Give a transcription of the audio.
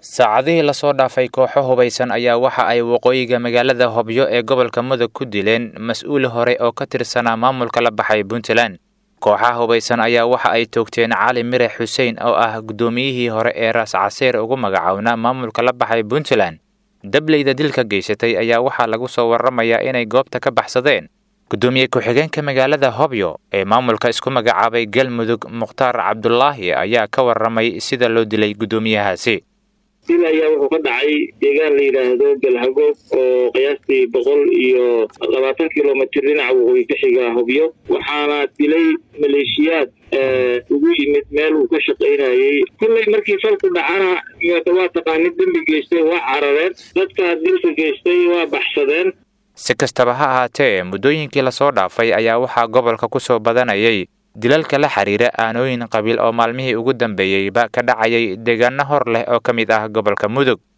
saacadihii lasoo dhaafay kooxo hubaysan ayaa waxa ay waqooyiga magaalada hobyo ee gobolka mudug ku dileen mas-uul hore oo ka tirsanaa maamulka la baxay puntland kooxaha hubaysan ayaa waxa ay toogteen cali mire xuseen oo ah guddoomiyihii hore ee raas caseer ugu magacawnaa maamulka la baxay puntland dableyda dilka geysatay ayaa waxaa lagu soo warramayaa inay goobta ka baxsadeen guddoomiye ku-xigeenka magaalada hobyo ee maamulka isku magacaabay galmudug mukhtaar cabdulaahi ayaa ka warramay sida loo dilay guddoomiyahaasi dil ayaa wuxuu ka dhacay deegaan la yidhaahdo galhagoog oo qiyaastii boqol iyo labaatan kilomitr dhinaca waqooyi ka xiga hobyo waxaana dilay maleeshiyaad ugu yimid meel uu ka shaqaynayey kolley markii falku dhacana waa taqaanid dembi geystay waa carareen dadkaa dilka geystay waa baxsadeen si kastaba ha ahaatee muddooyinkii lasoo dhaafay ayaa waxaa gobolka ku soo badanayay dilalka la xiriira aanooyin qabiil oo maalmihii ugu dambeeyeyba ka dhacayay deegaano hor leh oo ka mid ah gobolka mudug